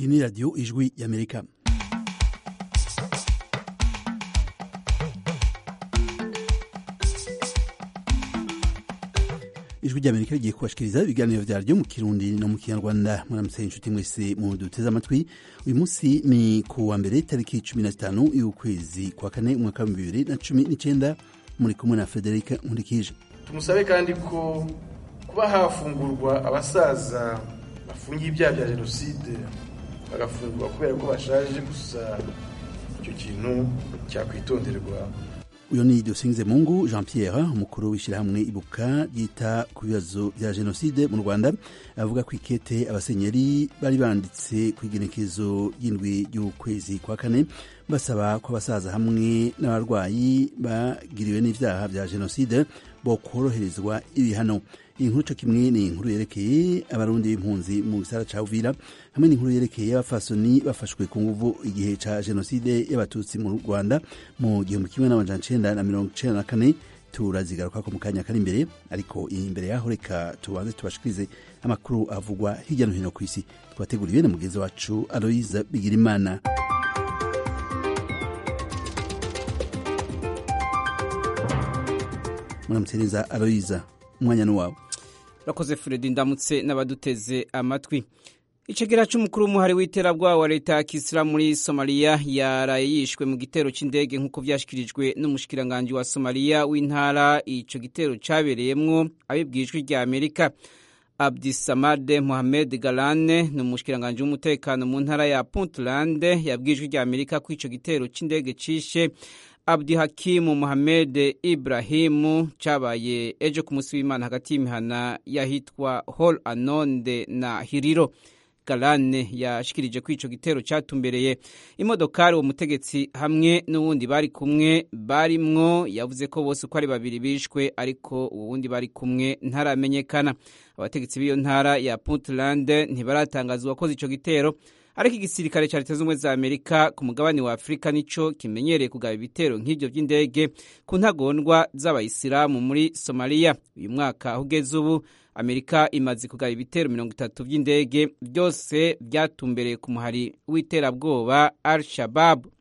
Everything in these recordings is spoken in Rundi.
ni radiyo ijwi y'amerika ijwi ry'amerika rigiye kubashikiriza ibiganiro vyaryo mu kirundi no mu kinyarwanda muramutse inshuti mwese mu duteze amatwi uyu munsi ni ku wa mbere tariki cumi na zitanu y'ukwezi kwa kane umwaka w'ibihumbi bibiri na cumi n'icenda muri kumwe na federika nkurikije tumusabe kandi ko kuba hafungurwa abasaza bafungiye ibyaha bya jenoside bagafungurwa kubera ko bashaje gusa icyo kintu cyakwitonderwa uyu ni dusingize mungu jean pierre umukuru w'ishyirahamwe ibuka ryita ku bibazo bya jenoside mu rwanda avuga ko ikete abasenyeri bari banditse ku igenekezo ry'indwi ry'ukwezi kwa kane basaba ko abasaza hamwe n'abarwayi bagiriwe n'ibyaha bya jenoside bo koroherezwa ibihano iyi nkuru co kimwe ni inkuru yerekeye abarundi b'impunzi mu gisara ca uvira hamwe n'inkuru yerekeye abafasoni bafashwe ku nguvu igihe ca jenoside y'abatutsi mu rwanda mu gihumbi kimwe n'amajana icenda na mirongo icenda na kane turazigarukako mu kanya kari imbere ariko imbere yaho reka tubanze tubashikirize amakuru avugwa hirya no hino ku isi twateguriwe na mugenzi wacu aloise bigirimana muramutse neza aloise umwanya ni wawe urakoze Fredi ndamutse n'abaduteze amatwi icegera c'umukuru w'umuhari w'iterabwoba wa leta ya kisilamu muri somaliya yaraye yishwe mu gitero c'indege nk'uko vyashikirijwe n'umushikiranganji wa somaliya w'intara ico gitero cabereyemwo abibwijwe rya amerika abdisamade mohamed galane ni umushikiranganji w'umutekano mu ntara ya puntland yabwijwe rya amerika ko ico gitero c'indege cishe abdihakimu mohamed ibrahimu cabaye ejo ku munsi w'imana hagati y'imihana yahitwa hol anonde na hiriro galane yashikirije ko ico gitero catumbereye imodokari uwo mutegetsi hamwe n'uwundi bari kumwe barimwo yavuze ko bose uko ari babiri bishwe ariko uwundi bari kumwe ntaramenyekana abategetsi b'iyo ntara ya puntland ntibaratangaza uwakoze ico gitero ariko igisirikare ca leta z'ubumwe za amerika ku mugabane wa afurika nico kimenyereye kugaba ibitero nk'ivyo vy'indege ku ntagondwa z'abayisilamu muri somaliya uyu mwaka aho ugeze ubu amerika imaze kugaba ibitero mirongo itatu vy'indege vyose vyatumbereye ku muhari w'iterabwoba al shababu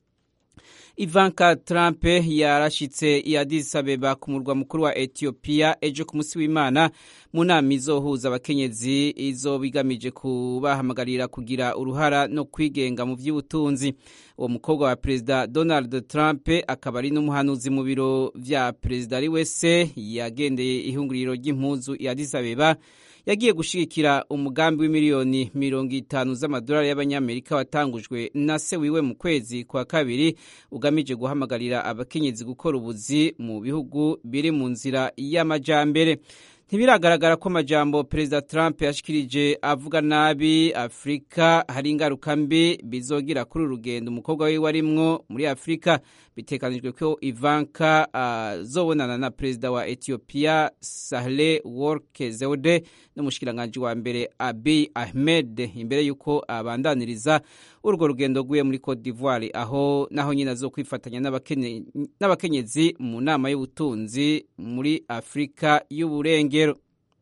Ivanka Trump yarashitse i Addis Abeba ku murwa mukuru wa Ethiopia ejo ku munsi w'Imana mu nama izohuza abakenyezi izoba igamije kubahamagarira kugira uruhara no kwigenga mu vy'ubutunzi uwo mukobwa wa perezida Donald Trump akaba ari n'umuhanuzi mu biro vya perezida ari wese yagendeye ihunguriro ry'impuzu i Addis Abeba yagiye gushigikira umugambi w'imiliyoni mirongo itanu z'amadolari y'abanyamerika watangujwe na se wiwe mu kwezi kwa kabiri ugamije guhamagarira abakenyezi gukora ubuzi mu bihugu biri mu nzira y'amajambere ntibiragaragara ko amajambo perezida trump yashikirije avuga nabi afurika hari ingaruka mbi bizogira kuri uru rugendo umukobwa wiwe arimwo muri afurika bitekanijwe ko ivanka azobonana uh, na perezida wa ethiopia sahle work zewde n'umushikiranganji wa mbere abiy ahmed imbere y'uko abandaniriza urwo rugendo rwiwe muri cote d'ivoire aho naho nyine azokwifatanya n'abakenyezi mu nama y'ubutunzi muri afurika y'uburengero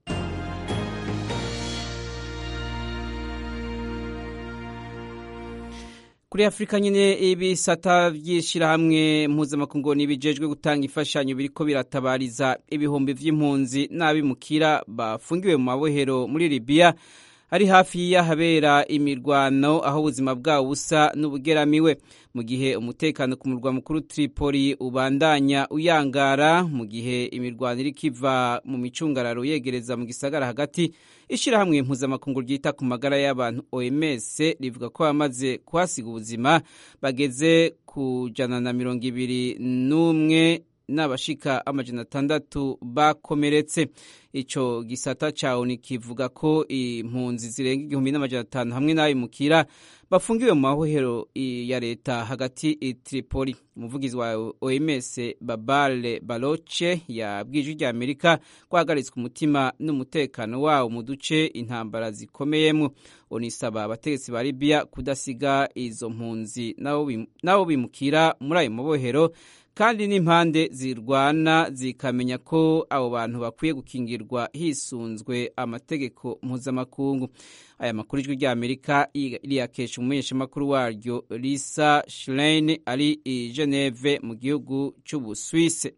kuri afurika nyine ibisata by'ishyirahamwe mpuzamakungu ntibijejwe gutanga imfashanyo biriko biratabariza ibihumbi vy'impunzi n'abimukira bafungiwe mu mabohero muri libiya ari hafi y'ahabera imirwano aho ubuzima bwabo busa n'ubugeramiwe mu gihe umutekano ku murwa mukuru Tripoli ubandanya uyangara mu gihe imirwano iriko iva mu micungararo yegereza mu gisagara hagati ishyirahamwe mpuzamakungu ryita ku magara y'abantu OMS rivuga ko bamaze kuhasiga ubuzima bageze ku jana na mirongo ibiri n'umwe n'abashika amajana atandatu bakomeretse ico gisata ca ONU kivuga ko impunzi zirenga igihumbi n'amajana atanu hamwe n'abimukira bafungiwe mu mahohero ya leta hagati i Tripoli umuvugizi wa OMS Babale Baloche yabwije rya Amerika ko hagaritswe umutima n'umutekano wawo mu duce intambara zikomeyemo onisaba abategetsi ba Libya kudasiga izo mpunzi nabo bimukira muri ayo mabohero kandi n'impande zirwana zikamenya ko abo bantu bakwiye gukingirwa hisunzwe amategeko mpuzamakungu aya makuru ijwi rya amerika riyakesha umumenyeshamakuru waryo lisa schlein ari i geneve mu gihugu cy'ubuswise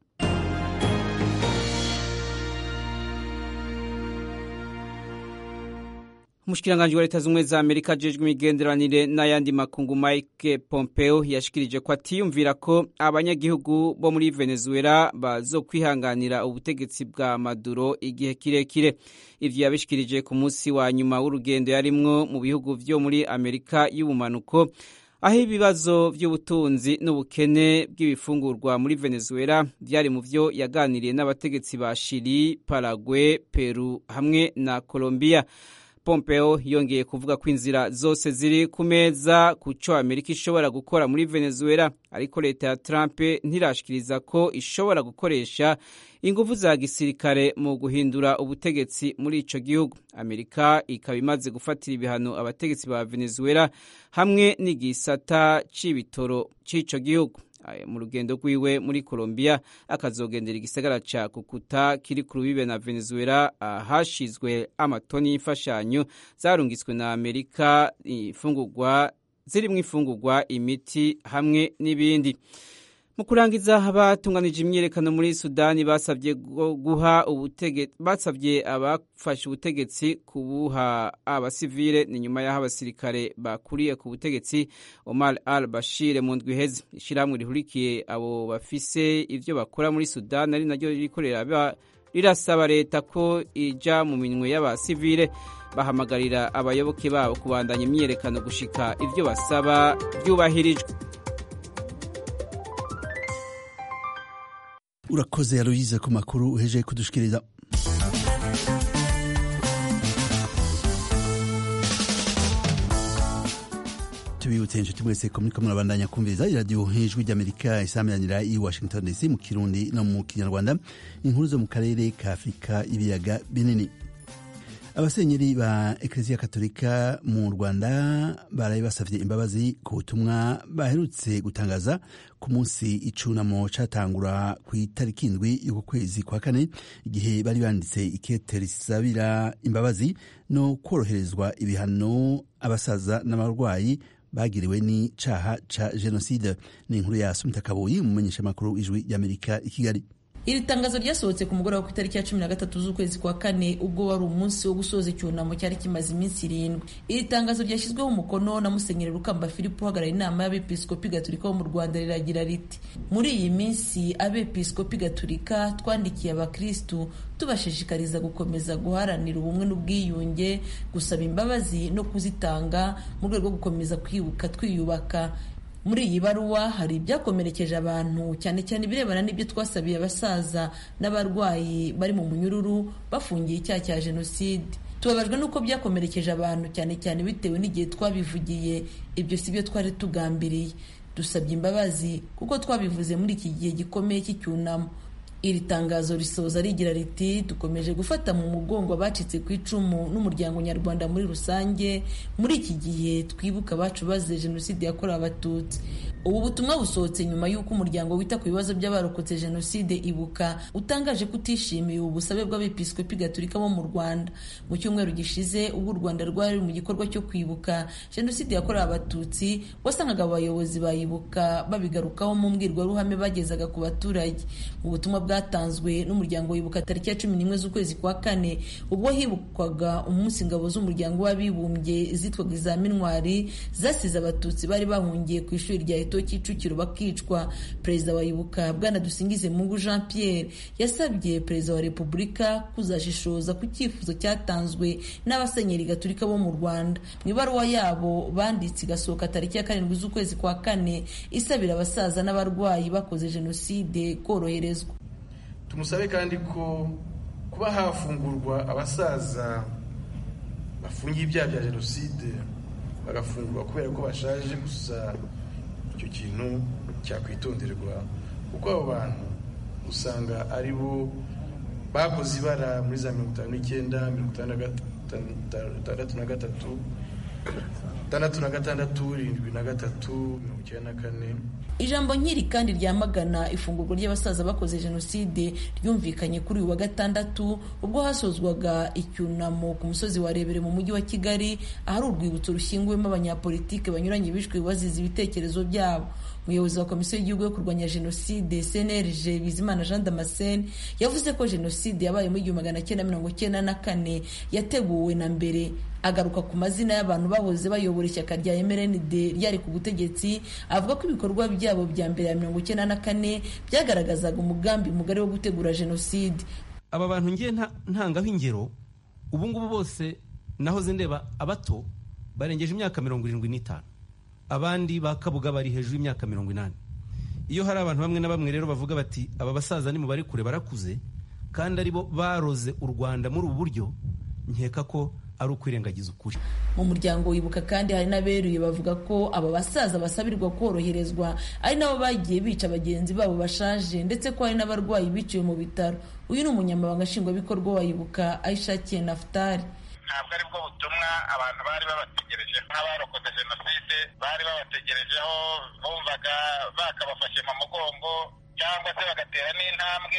umushikiranganji wa leta z'ubumwe za amerika ajejwe imigenderanire n'ayandi makungu mike pompeo yashikirije ko atiyumvira ko abanyagihugu bo muri venezuela bazokwihanganira ubutegetsi bwa maduro igihe kirekire ivyo yabishikirije ku munsi wa nyuma w'urugendo yarimwo mu bihugu vyo muri amerika y'ubumanuko aho ibibazo by'ubutunzi n'ubukene bw'ibifungurwa muri venezuela byari mu vyo yaganiriye n'abategetsi ba shili parague peru hamwe na colombia pompeo yongeye kuvuga ko inzira zose ziri ku meza ku cyo amerika ishobora gukora muri venezuela ariko leta ya trump ntirashikiriza ko ishobora gukoresha ingufu za gisirikare mu guhindura ubutegetsi muri ico gihugu amerika ikaba imaze gufatira ibihano abategetsi ba venezuela hamwe n'igisata c'ibitoro c'ico gihugu mu rugendo rwiwe muri colombia akazogendera igisagara ca kukuta kiri ku rubibe na venezuela ahashizwe amatoni y'imfashanyo zarungitswe na amerika ifungurwa zirimwo ifungurwa imiti hamwe n'ibindi mu kurangiza abatunganije imyiyerekano muri sudani basabye guha basabye abafashe ubutegetsi kubuha abasivile ni nyuma y'aho abasirikare bakuriye ku butegetsi omar al bashir mu ndwi iheze ishyirahamwe rihurikiye abo bafise ivyo bakora muri sudani ari naryo rikorera rirasaba leta ko ija mu minwe y'abasivile bahamagarira abayoboke babo kubandanya imyiyerekano gushika ivyo basaba vyubahirijwe urakoze aloyize ku makuru uheje kudushikiriza tubibutse inshuti mwese ko muriko murabandanya kumviriza iradiyo ijwi ry'amerika isameranira i washington dc mu kirundi no mu kinyarwanda inkuru zo mu karere ka afurika ibiyaga binini abasenyeri ba ekereziya katolika mu rwanda baraye basavye imbabazi ku butumwa baherutse gutangaza ku munsi icunamo catangura ku itariki indwi y'uku kwezi kwa kane igihe bari banditse ikete risabira imbabazi no kworoherezwa ibihano abasaza n'abarwayi bagiriwe n'icaha ca jenoside ni inkuru ya sumita kabuyi umumenyeshamakuru w'ijwi ry'amerika i kigali iri tangazo ryasohotse ku mugoroba ku itariki ya cumi na gatatu z'ukwezi kwa kane ubwo wari umunsi wo gusoza icyunamo cyari kimaze iminsi irindwi iri tangazo ryashyizweho umukono na musenyeri rukamba filipo uhagarariye inama y'abepiskopi gatolika bo mu rwanda riragira riti muri iyi minsi abepiskopi gatolika twandikiye abakristu tubashishikariza gukomeza guharanira ubumwe n'ubwiyunge gusaba imbabazi no kuzitanga mu rwego rwo gukomeza kwibuka twiyubaka muri iyi baruwa hari ibyakomerekeje abantu cyane cyane ibirebana n'ibyo twasabiye abasaza n'abarwayi bari mu munyururu bafungiye icyaha cya jenoside tubabajwe n'uko byakomerekeje abantu cyane cyane bitewe n'igihe twabivugiye ibyo si byo twari tugambiriye dusabye imbabazi kuko twabivuze muri iki gihe gikomeye cy'icyunamo iri tangazo risoza rigira riti dukomeje gufata mu mugongo abacitse ku icumu n'umuryango nyarwanda muri rusange muri iki gihe twibuka abacu bazize jenoside yakorewe abatutsi ubu butumwa busohotse nyuma y'uko umuryango wita ku bibazo by'abarokotse jenoside ibuka utangaje ko utishimiye ubu busabe bw'abepiskopi gatolika bo mu rwanda mu cyumweru gishize ubwo u rwanda rwari mu gikorwa cyo kwibuka jenoside yakorewe abatutsi wasangaga abayobozi bayibuka babigarukaho mu mbwirwaruhame bagezaga ku baturage mu butumwa bwatanzwe n'umuryango wibuka tariki ya cumi n'imwe z'ukwezi kwa kane ubwo hibukwaga umunsi ingabo z'umuryango w'abibumbye zitwaga iza minwari zasize abatutsi bari bahungiye ku ishuri rya eto kicukiro bakicwa perezida wa ibuka bwana dusingize mungu jean pierre yasabye perezida wa repubulika kuzashishoza ku cyifuzo cyatanzwe n'abasenyeri gaturika bo mu rwanda mu ibaruwa yabo banditse igasohoka tariki ya karindwi z'ukwezi kwa kane isabira abasaza n'abarwayi bakoze jenoside koroherezwa tumusabe kandi ko kuba hafungurwa abasaza bafungiye ibyaha bya jenoside bagafungurwa kubera ko bashaje gusa icyo kintu cyakwitonderwa kuko abo bantu usanga ari bo bakoze ibara muri za mirongo itanu n'icyenda mirongo itandatu na gatatu tandatu na gatandatu irindwi na gatatu mirongo icyenda na kane ijambo nkiri kandi ryamagana ifungurwa ry'abasaza bakoze jenoside ryumvikanye kuri uyu wa gatandatu ubwo hasozwaga icyunamo ku musozi wa rebere mu mujyi wa kigali ahari urwibutso rushyinguwemo abanyapolitike banyuranye bishwe bazize ibitekerezo byabo umuyobozi wa komisiyo y'igihugu yo kurwanya jenoside cnlg bizimana jean damascene yavuze ko jenoside yabaye mu igihumbi magana cyenda mirongo cyenda na kane yateguwe na mbere agaruka ku mazina y'abantu bahoze bayobora ishyaka rya mrnd ryari ku butegetsi avuga ko ibikorwa byabo bya mbere ya mirongo icyenda na kane byagaragazaga umugambi mugari wo gutegura jenoside aba bantu ngiye ntangaho ingero ubu ngubu bose nahoze ndeba abato barengeje imyaka mirongo irindwi n'itanu abandi ba kabuga bari hejuru y'imyaka mirongo inani iyo hari abantu bamwe na bamwe rero bavuga bati aba basaza ni mu bari kure barakuze kandi aribo baroze u rwanda muri ubu buryo nkeka ko ari ukwirengagiza ukuri mu muryango wibuka kandi hari n'aberuye bavuga ko aba basaza basabirwa koroherezwa ari nabo bagiye bica bagenzi babo bashaje ndetse ko hari n'abarwayi biciwe mu bitaro uyu ni umunyamabanga nshingwabikorwa wa ibuka ayishakiye nafutari ntabwo aribwo butumwa abantu bari babategereje nk'abarokotse jenoside bari babategerejeho bumvaga bakabafashe mu mugongo cyangwa se bagatera n'intambwe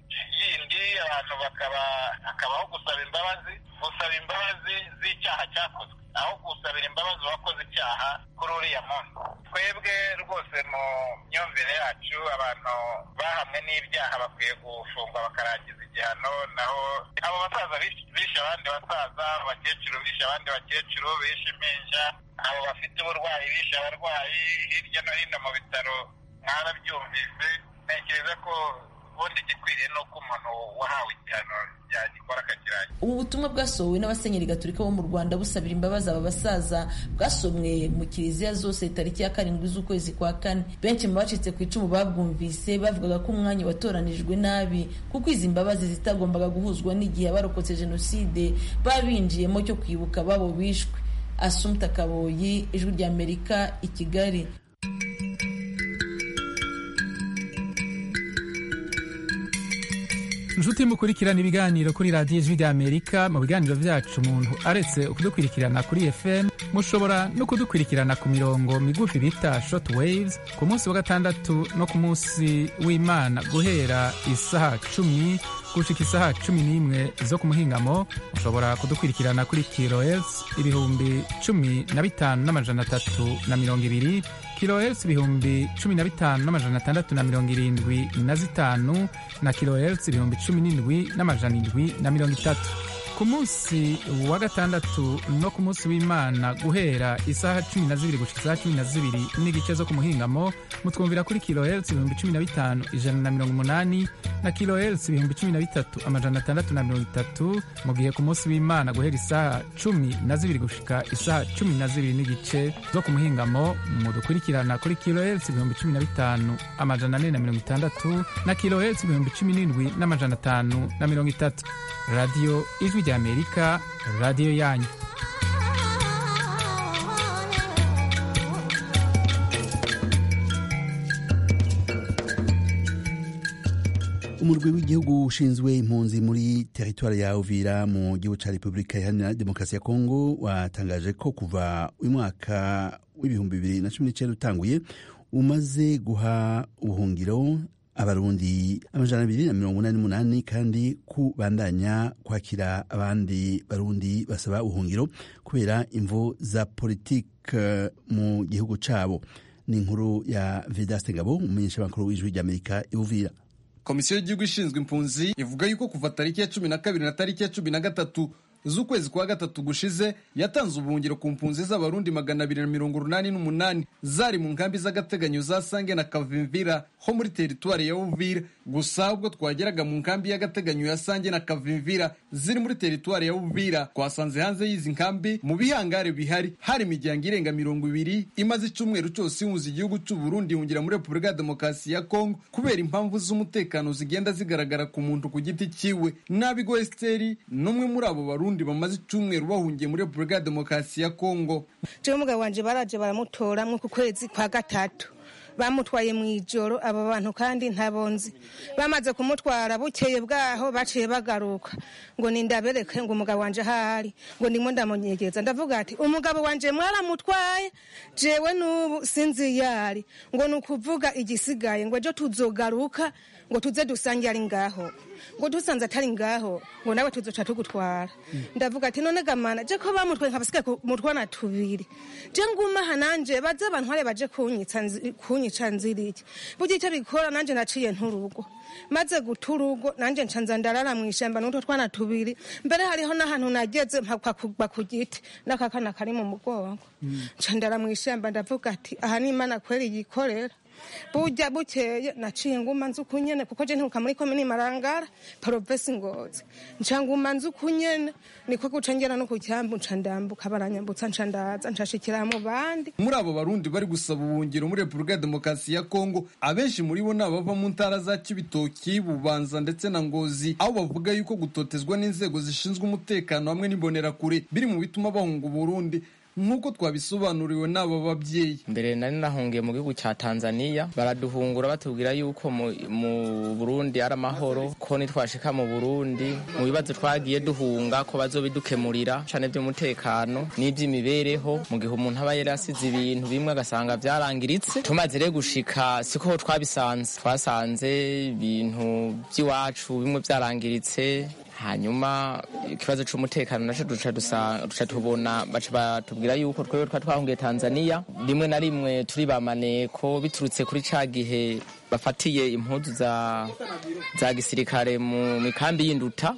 yindi abantu bakaba hakabaho gusaba imbabazi gusaba imbabazi z'icyaha cyakozwe aho gusabira imbabazi uwakoze icyaha kuri uriya munsi twebwe rwose mu myumvire yacu abantu bahamwe n'ibyaha bakwiye gufungwa bakarangiza igihano naho abo basaza bishe abandi basaza abakecuru bishe abandi bakecuru bishe impinja abo bafite uburwayi bishe abarwayi hirya no hino mu bitaro mwarabyumvise ntekereza ko ubundi igikwiriye ni uko umuntu wahawe igihano yagikora akakirangira ubu butumwa bwasohowe n'abasenyeri gaturika bo mu rwanda busabira imbabazi aba basaza bwasomwe mu kiliziya zose tariki ya karindwi z'ukwezi kwa kane benshi mu bacitse ku icumu babwumvise bavugaga ko umwanya watoranijwe nabi kuko izi mbabazi zitagombaga guhuzwa n'igihe abarokotse jenoside babinjiyemo cyo kwibuka babo bishwe asumta kaboyi ijwi ry'amerika i kigali inshuti mukurikirana ibiganiro kuri radiyo ijwi ry'amerika mu biganiro byacu umuntu aretse kudukurikirana kuri fm mushobora no kudukurikirana ku mirongo migufi bita short waves ku munsi wa gatandatu no ku munsi w'imana guhera isaha cumi gushika isaha cumi n'imwe zo ku muhingamo mushobora kudukurikirana kuri kilohertz ibihumbi cumi na bitanu n'amajana atatu na mirongo ibiri kilohertz ibihumbi cumi na bitanu n'amajana atandatu na mirongo irindwi na zitanu na kilohertz ibihumbi cumi n'indwi n'amajana indwi na mirongo itatu ku munsi wa gatandatu no ku munsi w'imana guhera isaha cumi na zibiri gushika isaha cumi na zibiri n'igice zo ku muhingamo mutwumvira kuri kilohertz ibihumbi cumi na bitanu ijana na mirongo umunani na kilohertz ibihumbi cumi na bitatu amajana atandatu na mirongo itatu mu gihe ku munsi w'imana guhera isaha cumi na zibiri gushika isaha cumi na zibiri n'igice zo ku muhingamo mudukurikirana kuri kilohertz ibihumbi cumi na bitanu amajana ane na mirongo itandatu na kilohertz ibihumbi cumi n'indwi n'amajana atanu na mirongo itatu radiyo ijwi ry'amerika radiyo yanyu umurwi w'igihugu ushinzwe impunzi muri teritwari ya uvira mu gihugu cya repubulika iharanira demokarasi ya kongo watangaje ko kuva uyu mwaka w'ibihumbi bibiri na cumi n'icyenda utanguye umaze guha ubuhungiro abarundi amajana abiri na mirongo inani n'umunani kandi kubandanya kwakira abandi barundi basaba ubuhungiro kubera imvo za politike mu gihugu cyabo ni inkuru ya vedaste ngabo umumenyeshamakuru w'ijwi ry'amerika iwuvira komisiyo y'igihugu ishinzwe impunzi ivuga yuko kuva tariki ya cumi na kabiri na tariki ya cumi na gatatu z'ukwezi kwa gatatu gushize yatanze ubuhungiro ku mpunzi z'abarundi magana abiri na mirongo urunani n'umunani zari mu nkambi z'agateganyo za sange na kavimvira ho muri teritwari ya uvira gusa ubwo twageraga mu nkambi y'agateganyo ya sange na kavimvira ziri muri teritwari ya uvira twasanze hanze y'izi nkambi mu bihangare bihari hari imiryango irenga mirongo ibiri imaze icyumweru cyose ihunza igihugu cy'u Burundi ihungira muri repubulika ya demokarasi ya kongo kubera impamvu z'umutekano zigenda zigaragara ku muntu ku giti cyiwe nabigo esiteri n'umwe muri abo barundi Burundi bamaze icyumweru bahungiye muri Repubulika ya Demokarasi ya Kongo. Jewe umugabo wanje baraje baramutora mu kwezi kwa gatatu bamutwaye mu ijoro abo bantu kandi ntabonzi bamaze kumutwara bukeye bwaho baciye bagaruka ngo nindabereke ngo umugabo wanje ahari ngo ndimo ndamunyegeza ndavuga ati umugabo wanje mwaramutwaye jewe n'ubu sinzi yari ngo ni ukuvuga igisigaye ngo ejo tuzogaruka ngo tuze dusange ari ngaho ngo dusanze atari ngaho ngo nawe tuzoca tugutwara ndavuga ati none gamana je ko bamutwaye nkabasigaye mutwana tubiri je nguma aha nanje baze bantware baje kunyica nzi- kunyica nziriki burya icyo bikora nanje naciye nturugo maze guta urugo nanje ncanza ndarara mu ishyamba n'utwo twana tubiri mbere hariho n'ahantu nageze mpakwa kugwa ku giti n'akakana kari mu mugongo nca ndara mu ishyamba ndavuga ati aha ni imana kweri yikorera burya bukeye naciye nguma nzi uko nyene kuko je nturuka muri komini marangara parovesi ngozi nca nguma nzi uko nyene niko guca ngera no ku cyambu nca ndambuka baranyambutsa nca ndaza nshashikira mu bandi muri abo barundi bari gusaba ubuhungiro muri repubulika ya demokarasi ya kongo abenshi muri bo ni abava mu ntara za kibitoki bubanza ndetse na ngozi aho bavuga yuko gutotezwa n'inzego zishinzwe umutekano hamwe n'imbonerakure biri mu bituma bahunga uburundi nk'uko twabisobanuriwe n'aba babyeyi mbere nari nahungiye mu gihugu cya tanzania baraduhungura batubwira yuko mu, mu burundi ari amahoro ko nitwashika mu burundi mu bibazo twagiye duhunga ko bazobidukemurira cane vy'umutekano n'ivy'imibereho mu gihe umuntu aba yari asize ibintu bimwe agasanga vyarangiritse tumaze rero gushika siko twabisanze twasanze ibintu vy'iwacu bimwe vyarangiritse hanyuma ikibazo c'umutekano naco duca dusa- duca tubona baca batubwira yuko twebwe twa twahungiye tanzania rimwe na rimwe turi bamaneko biturutse kuri ca gihe bafatiye impuzu za za gisirikare mu mikambi y'induta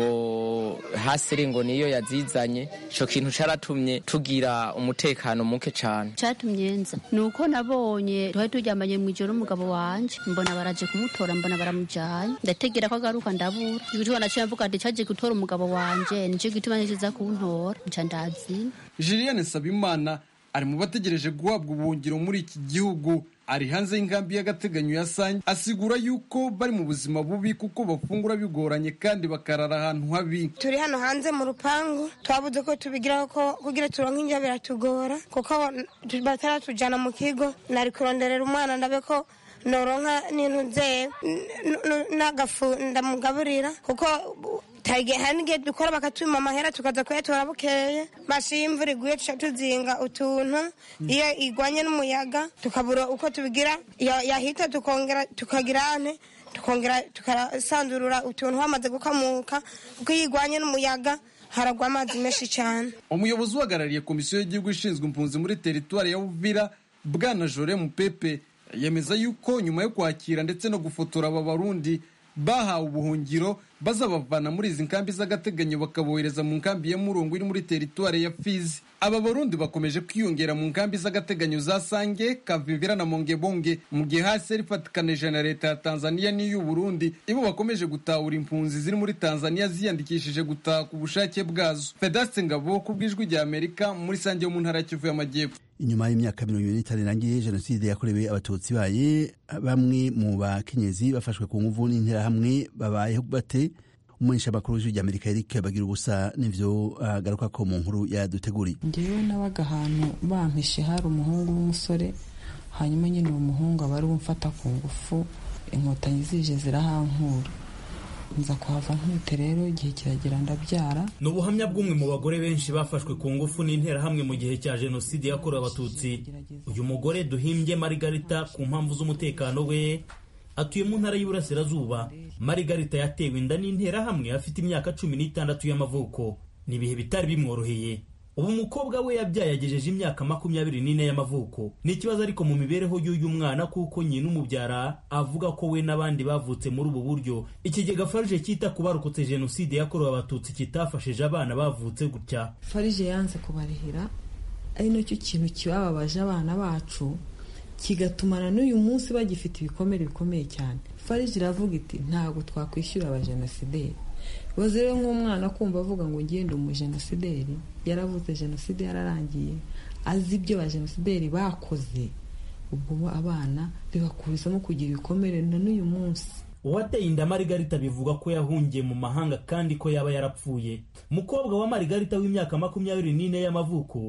ngo hasiri ngo niyo yazizanye ico kintu caratumye tugira umutekano muke cane cyatumye nza ni uko nabonye twari turyamanye mu ijoro n'umugabo wanje mbona baraje kumutora mbona baramujyanye ndategera ko agaruka ndabura igituma naciye mvuga ati cyaje gutora umugabo wanje nicyo gituma nikiza kuntora nca ndazina julienne sabimana ari mu bategereje guhabwa ubuhungiro muri iki gihugu ari hanze y'inkambi y'agateganyo ya sange asigura yuko bari mu buzima bubi kuko bafungura bigoranye kandi bakarara ahantu habi turi hano hanze mu rupangu twabuze ko tubigiraho ko kugira turonke indya biratugora kuko tu- bataratujyana mu kigo nari kuronderera umwana ndabe ko noronka n'intu nzeye n- n- n'agafu ndamugaburira kuko tage- hari n'igihe dukora bakatuma amahera tukaza kuyatora bukeye bashiye imvura iguye tuca tuzinga utuntu iyo igwanye n'umuyaga tukabura uko tubigira ya- yahita tukongera tukagira ane tukongera tukasanzurura utuntu hamaze gukamuka kuko iyo igwanye n'umuyaga haragwa amazi menshi cyane umuyobozi uhagarariye komisiyo y'igihugu ishinzwe impunzi muri teritwari ya buvira bwana jore mupepe yemeza yuko nyuma yo kwakira ndetse no gufotora aba barundi bahawe ubuhungiro bazabavana muri izi nkambi z'agateganyo bakabohereza mu nkambi ya murongo iri muri teritwari ya fizi aba barundi bakomeje kwiyongera mu nkambi z'agateganyo za sange kavivira na mongebonge mu gihe hasi rifatikanije na leta ya tanzania n'iy'u burundi ibo bakomeje gutahura impunzi ziri muri tanzania ziyandikishije gutaha ku bushake bwazo fedaste ngabo ku bw'ijwi rya amerika muri sange yo mu ntara ya kivu y'amajyepfo inyuma y'imyaka mirongo ibiri n'itanu irangiye jenoside yakorewe abatutsi baye bamwe mu bakenyezi bafashwe ku nguvu n'interahamwe babayeho bate umumenyesha makuru w'ijwi rya amerika eric bagira ubusa n'ivyo agaruka ko mu nkuru yaduteguriye ngewe nabaga ahantu bampishe hari umuhungu w'umusore hanyuma nyine uwo muhungu aba ari umfata ku ngufu inkotanyi zije zirahankura nza kuhava nkute rero igihe kiragera ndabyara ni ubuhamya bw'umwe mu bagore benshi bafashwe ku ngufu n'interahamwe mu gihe cya jenoside yakorewe abatutsi uyu mugore duhimbye marigarita ku mpamvu z'umutekano we atuye mu ntara y'Iburasirazuba marigarita yatewe inda n'interahamwe afite imyaka cumi n'itandatu y'amavuko ni ibihe bitari bimworoheye ubu umukobwa we yabyaye agejeje imyaka makumyabiri n'ine y'amavuko ni ikibazo ariko mu mibereho y'uyu mwana kuko nyina umubyara avuga ko we n'abandi bavutse muri ubu buryo ikigega farije cyita ku barokotse jenoside yakorewe abatutsi kitafashije abana bavutse gutya farije yanze kubarihira ari nacyo kintu kibababaje abana bacu kigatumana n'uyu munsi bagifite ibikomere bikomeye cyane farije iravuga iti ntabwo twakwishyura abajenosideri baze rero nk'umwana kumva avuga ngo ngende umujenosideri yaravutse jenoside yararangiye azi ibyo abajenosideri bakoze ubwo abana bibakurizamo kugira ibikomere na n'uyu munsi uwateye inda marigarita bivuga ko yahungiye mu mahanga kandi ko yaba yarapfuye umukobwa wa marigarita w'imyaka makumyabiri n'ine y'amavuko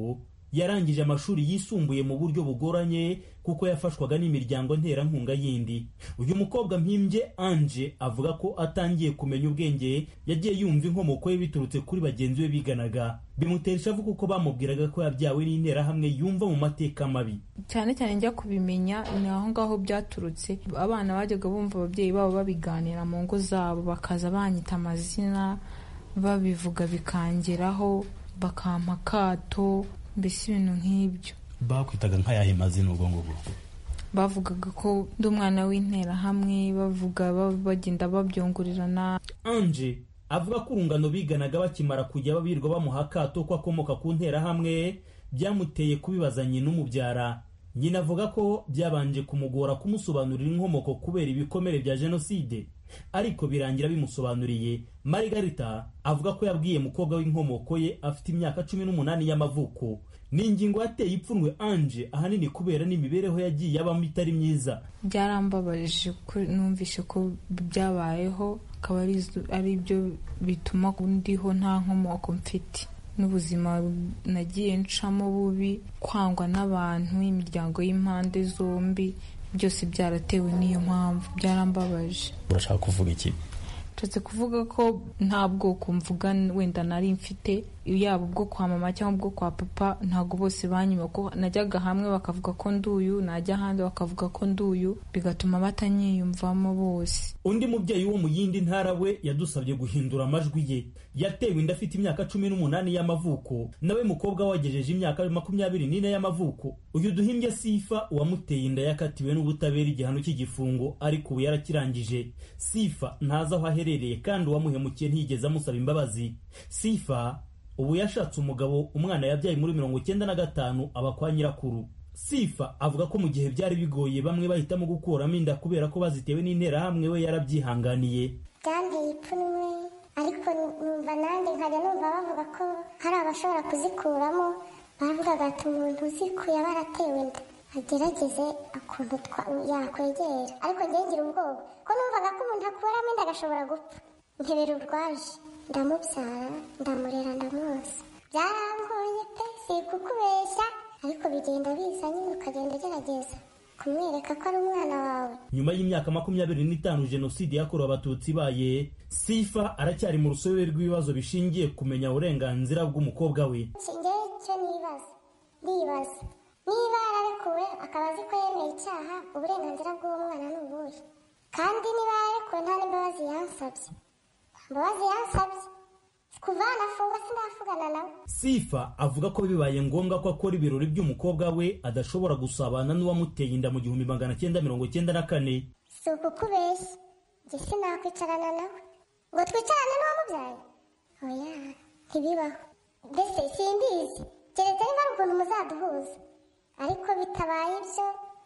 yarangije amashuri yisumbuye mu buryo bugoranye kuko yafashwaga n'imiryango nterankunga yindi uyu mukobwa mpimbye anje avuga ko atangiye kumenya ubwenge yagiye yumva inkomoko ye biturutse kuri bagenzi be biganaga bimutera ishavu kuko bamubwiraga ko yabyawe n'interahamwe yumva mu mateka mabi cyane cyane njya kubimenya ni aho ngaho byaturutse abana bajyaga bumva ababyeyi babo babiganira mu ngo zabo bakaza banyita amazina babivuga bikangeraho bakampa akato mbese ibintu nk'ibyo bakwitaga nk'ayahe mazina ubwo ngubwo bavugaga ko ndi umwana w'interahamwe bavuga bagenda babyungurirana anje avuga ko urungano biganaga bakimara kujya babirwa bamuha akato ko akomoka ku nterahamwe byamuteye kubibaza nyina umubyara nyina avuga ko byabanje kumugora kumusobanurira inkomoko kubera ibikomere bya jenoside ariko birangira bimusobanuriye marigarita avuga ko yabwiye mukobwa w'inkomoko ye afite imyaka cumi n'umunani y'amavuko ni ingingo yateye ipfunwe anje ahanini kubera n'imibereho yagiye abamo itari myiza byarambabaje ko numvishe ko byabayeho akaba ari byo bituma ndiho nta nkomoko mfite n'ubuzima nagiye ncamo bubi kwangwa n'abantu imiryango y'impande zombi byose byaratewe n'iyo mpamvu byarambabaje urashaka kuvuga iki nshatse kuvuga ko nta bwoko mvuga wenda nari mfite yaba ubwo kwa mama cyangwa ubwo kwa papa ntabwo bose banyuma ko najyaga hamwe bakavuga ko nduyu najya ahandi bakavuga ko nduyu bigatuma batanyiyumvamo bose undi mubyeyi wo mu yindi ntara we yadusabye guhindura amajwi ye yatewe inda afite imyaka cumi n'umunani y'amavuko nawe mukobwa wagejeje imyaka makumyabiri n'ine y'amavuko uyu duhimbye sifa uwamuteye inda yakatiwe n'ubutabera igihano cy'igifungo ariko ubu yarakirangije sifa ntazi aho aherereye kandi uwamuhemukiye ntiyigeze amusaba imbabazi sifa ubu yashatse umugabo umwana yabyaye muri mirongo icyenda na gatanu aba kwa nyirakuru sifa avuga ko mu gihe byari bigoye bamwe bahitamo gukuramo inda kubera ko bazitewe n'interahamwe we yarabyihanganiye byanteye ipfunwe ariko numva nanjye nkajya numva bavuga ko hari abashobora kuzikuramo baravugaga ati umuntu uzikuye aba aratewe inda agerageze ukuntu yakwegera ariko njye ngira ubwoba ko numvaga ko umuntu akuramo inda agashobora gupfa nkebera urwaje ndamubyara ndamurera ndamwoza byarangoye pe si kukubeshya ariko bigenda biza nyine ukagenda ugerageza kumwereka ko ari umwana wawe nyuma y'imyaka makumyabiri n'itanu jenoside yakorewe abatutsi ibaye sifa aracyari mu rusobe rw'ibibazo bishingiye kumenya uburenganzira bw'umukobwa we ngewe icyo nibaza ndibaza niba yararekuwe akaba azi ko yemeye icyaha uburenganzira bw'uwo mwana ni ubuhe kandi niba yararekuwe nta n'imbabazi yansabye imbabazi yansabye kuva nafungwa sindavugana nawe sifa avuga ko bibaye ngombwa ko akora ibirori by'umukobwa we adashobora gusabana n'uwamuteye inda mu gihumbi magana cyenda mirongo cyenda na kane si ukukubeshya njye sinakwicarana nawe ngo twicarane n'uwamubyaye oya ntibibaho mbese simbizi keretse niba ari ukuntu muzaduhuza ariko bitabaye ibyo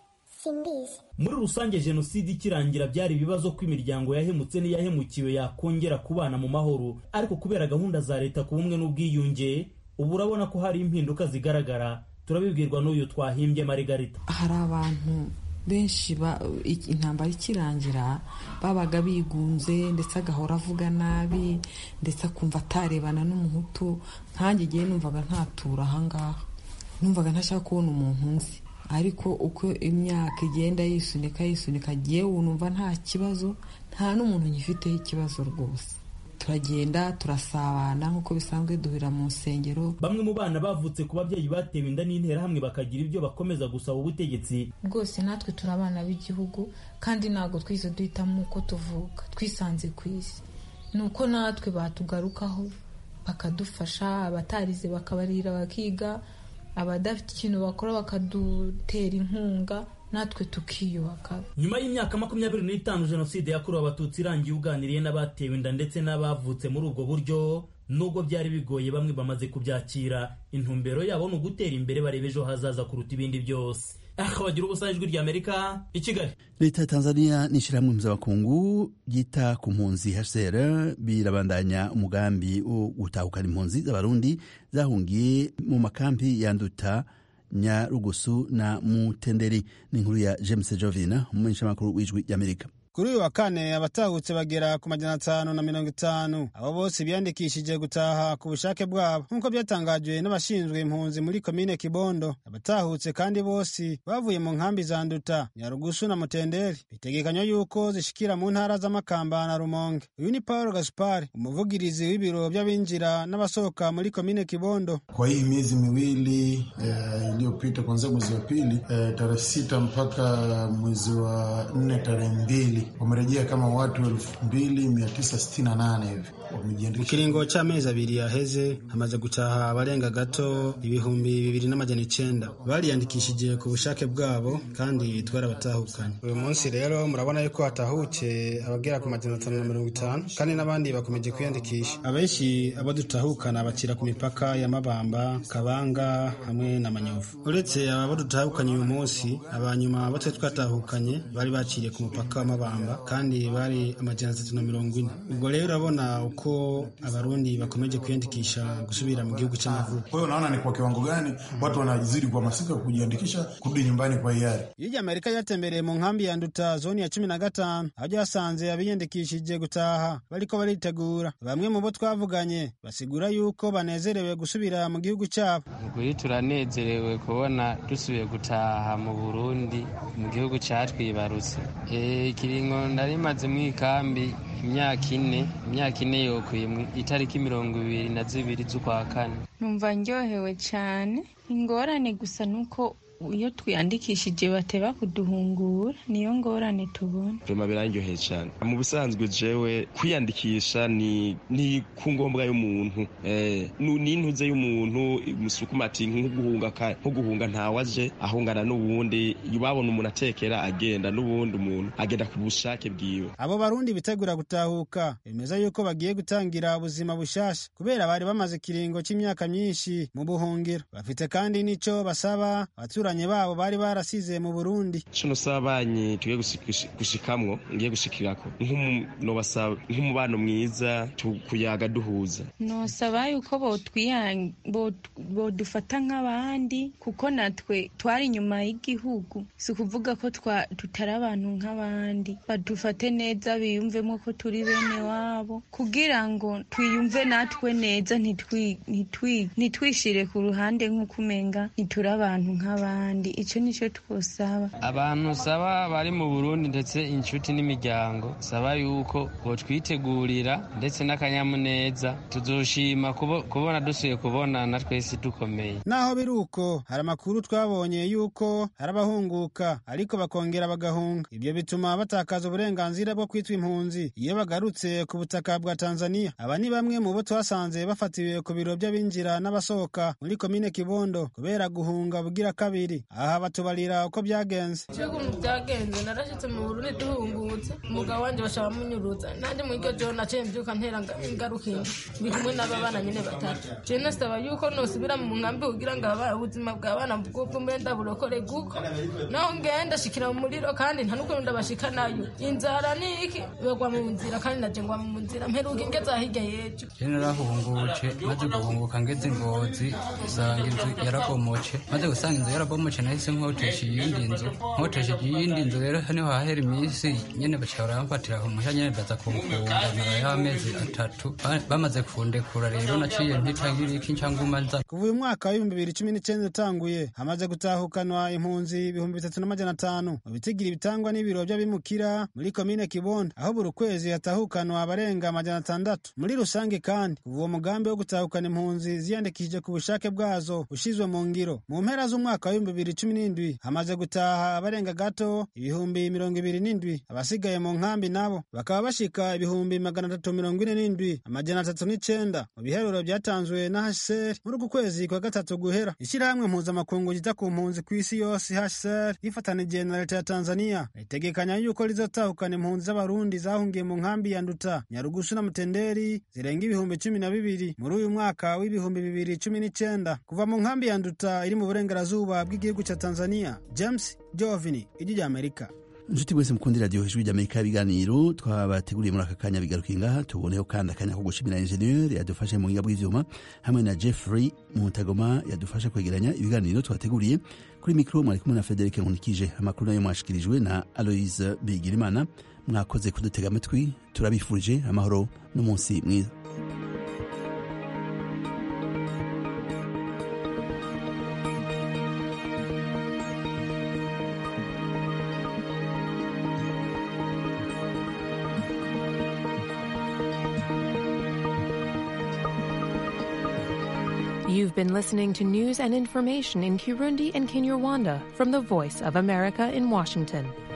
simbizi muri rusange jenoside ikirangira byari ibibazo ko imiryango yahemutse n'iyahemukiwe yakongera kubana mu mahoro ariko kubera gahunda za leta ku bumwe n'ubwiyunge ubu urabona ko hari impinduka zigaragara turabibwirwa n'uyu twahimbye marigarita hari abantu benshi intambara ikirangira babaga bigunze ndetse agahora avuga nabi ndetse akumva atarebana n'umuhutu nkange igihe numvaga ntatura ahangaha numvaga ntashaka kubona umuntu nzi ariko uko imyaka igenda yisunika yisunika yewe numva nta kibazo nta n'umuntu ngifiteho ikibazo rwose turagenda turasabana nk'uko bisanzwe duhurira mu nsengero bamwe mu bana bavutse ku babyeyi batewe inda n'interahamwe bakagira ibyo bakomeza gusaba ubutegetsi rwose natwe turi abana b'igihugu kandi ntabwo twise duhitamo uko tuvuka twisanze ku isi ni uko natwe batugarukaho bakadufasha abatarize bakabarira bakiga abadafite ikintu bakora bakadutera inkunga natwe tukiyubaka nyuma y'imyaka makumyabiri n'itanu jenoside yakorewe abatutsi irangiye uganiriye n'abatewe inda ndetse n'abavutse muri ubwo buryo nubwo byari bigoye bamwe bamaze kubyakira intumbero yabo ni ugutera imbere bareba ejo hazaza kuruta ibindi byose aha bagira ubusa ijwi ry'amerika i kigali leta ya tanzania n'ishyirahamwe mpuzamakungu ryita ku mpunzi hcr birabandanya umugambi wo gutahukana impunzi z'abarundi zahungiye mu makambi ya nduta nyarugusu na mutenderi ni inkuru ya james jovina umumenyeshamakuru w'ijwi ry'amerika kuri uyu wa kane abatahutse bagera ku majana atanu na mirongo itanu abo bose biyandikishije gutaha ku bushake bwabo nk'uko byatangajwe n'abashinzwe impunzi muri komine kibondo abatahutse kandi bose bavuye mu nkambi za nduta nyarugusu na mutenderi bitegekanywa yuko zishikira mu ntara z'amakamba na rumonge uyu ni paul gaspar umuvugirizi w'ibiro by'abinjira n'abasohoka muri komine kibondo kwa hii miezi miwili iliyopita eh, kuanzia mwezi wa pili eh, tarehe sita mpaka mwezi wa nne tarehe mbili wamerejea kama watu elfu mbili mia tisa sitini na nane hivi mu kiringo c'amezi abiri yaheze hamaze gutaha abarenga gato ibihumbi bibiri n'amajana icenda bariyandikishije ku bushake bwabo kandi twarabatahukanye uyu munsi rero murabona yuko hatahutse abagera ku majana atanu na mirongo itanu kandi n'abandi bakomeje kwiyandikisha abenshi abo dutahukana bakira ku mipaka ya mabamba kabanga hamwe na manyovu uretse abo dutahukanye uyu munsi abanyuma abo twe twatahukanye bari baciriye ku mupaka wa mabamba kandi bari amajana atatu na mirongo ine ubwo rero urabona uko abarundi bakomeje kwiyandikisha gusubira mu gihugu cy'amavuko. Kwa hiyo unaona ni kwa kiwango gani watu wanazidi kuhamasika kujiandikisha kurudi nyumbani kwa hiari. Iyo Amerika yatembereye mu nkambi ya Nduta zoni ya cumi na gatanu aho ryasanze abiyandikishije gutaha bariko baritegura. Bamwe mu bo twavuganye basigura yuko banezerewe gusubira mu gihugu cyabo. Ukuri turanezerewe kubona dusubiye gutaha mu Burundi mu gihugu catwibarutse. Eh, ikiringo ndarimaze mu ikambi imyaka ine imyaka ine yokwiye itariki mirongo ibiri na zibiri z'ukwa kane numva ndyohewe cyane ingorane gusa nuko iyo twiyandikishije bateba kuduhungura niyo ngorane tubona vema birandyoheye cyane mu busanzwe jewe kwiyandikisha ni ni ku ngombwa y'umuntu eh, ni intuze y'umuntu musukuma ati nko guhunga nko guhunga ntawaje ahungana n'uwundi babona umuntu atekera agenda n'ubundi umuntu agenda ku bushake bwiwe abo barundi bitegura gutahuka bemeza yuko bagiye gutangira ubuzima bushasha kubera bari bamaze ikiringo cy'imyaka myinshi mu buhungiro bafite kandi n'ico basaba abatura abaturanyi babo bari barasize mu Burundi kino sabanyi tugiye gushikamwo ngiye gushikirako nobasaba nk'umubano mwiza kuyaga duhuza nosaba yuko bodufata nk'abandi kuko natwe twari inyuma y'igihugu si ukuvuga ko tutari abantu nk'abandi badufate neza biyumvemo ko turi bene wabo kugira ngo twiyumve natwe neza ntitwishire ku ruhande nk'uko umenga ntituri abantu nk'abandi icyo nicyo twosaba abantu saba bari mu burundi ndetse inshuti n'imiryango saba yuko botwitegurira ndetse n'akanyamuneza tuzoshima kubona dusuye kubonana twese dukomeye naho biri uko hari amakuru twabonye yuko hari abahunguka ariko bakongera bagahunga ibyo bituma batakaza uburenganzira bwo kwitwa impunzi iyo bagarutse ku butaka bwa tanzania aba ni bamwe mu bo twasanze bafatiwe ku biro by'abinjira n'abasohoka muri komine kibondo kubera guhunga bugira kabiri aha batubarira uko byagenze ukuntu byagenze narashyitse mu burundi duhungutse umugabo wanjye bashaka munyurutsa nanjye muri iryo joro naciye mbyuka ntera ingaruka ndi kumwe n'aba bana nyine batatu je nasaba yuko nosubira mu nkambi kugira ngo ubuzima bw'abana bw'ubwo mbe ndaburokore guko naho ngenda shikira mu muriro kandi nta n'ukuntu ndabashika nayo inzara ni iki bagwa mu nzira kandi naje ngwa mu nzira mperuka ingeze ahirya y'ejo je narahungutse maze guhunguka ngeze ingozi usanga inzu yarabomoce maze gusanga inzu yarabomoce nahise nkotesha iyindi nzu nkotesha iyindi nzu rero niho hahera iminsi nyene baca baramfatira umuhya nyene baza kumfunga nyuma y'amezi atatu bamaze kundekura rero naciye ntitagira iki ncanguma nza kuva uyu mwaka w'ibihumbi bibiri cumi n'icyenda utanguye hamaze gutahukanwa impunzi ibihumbi bitatu n'amajana atanu mu bitigira bitangwa n'ibiro by'abimukira muri komine kibondo aho buri kwezi hatahukanwa abarenga amajana atandatu muri rusange kandi kuva uwo mugambi wo gutahukana impunzi ziyandikishije ku bushake bwazo ushizwe mu ngiro mu mpera z'umwaka w'ibihumbi bibiri cumi n'indwi hamaze gutaha abarenga gato ibihumbi mirongo ibiri n'indwi abasigaye mu nkambi nabo bakaba bashika ibihumbi magana atatu mirongo ine n'indwi amajana atatu n'icenda mu biharuro byatanzwe na hcr muri uku kwezi kwa gatatu guhera ishyirahamwe mpuzamakungu ryita ku mpunzi ku isi yose hcr rifatanije na leta ya tanzania ritegekanya yuko rizotahukana impunzi z'abarundi zahungiye mu nkambi ya nduta nyarugusu na mutenderi zirenga ibihumbi cumi na bibiri muri uyu mwaka w'ibihumbi bibiri cumi n'icenda kuva mu nkambi ya nduta iri mu burengerazuba bw'igihugu cya tanzania james jovini ijwi rya amerika inshuti mwese mukundira radiyo ijwi ry'amerika ibiganiro twabateguriye muri aka kanya bigarukiye ngaha tuboneho kandi akanya ko gushimira injeniyeri yadufashe mu buhinga bw'ivyuma hamwe na jeffrey mutagoma yadufashe kwegeranya ibiganiro twateguriye kuri mikoro mwari kumwe na frederic nkunikije amakuru nayo mwashikirijwe na aloise bigirimana mwakoze kudutega amatwi turabifurije amahoro n'umunsi mwiza You've been listening to news and information in Kirundi and Kinyarwanda from the Voice of America in Washington.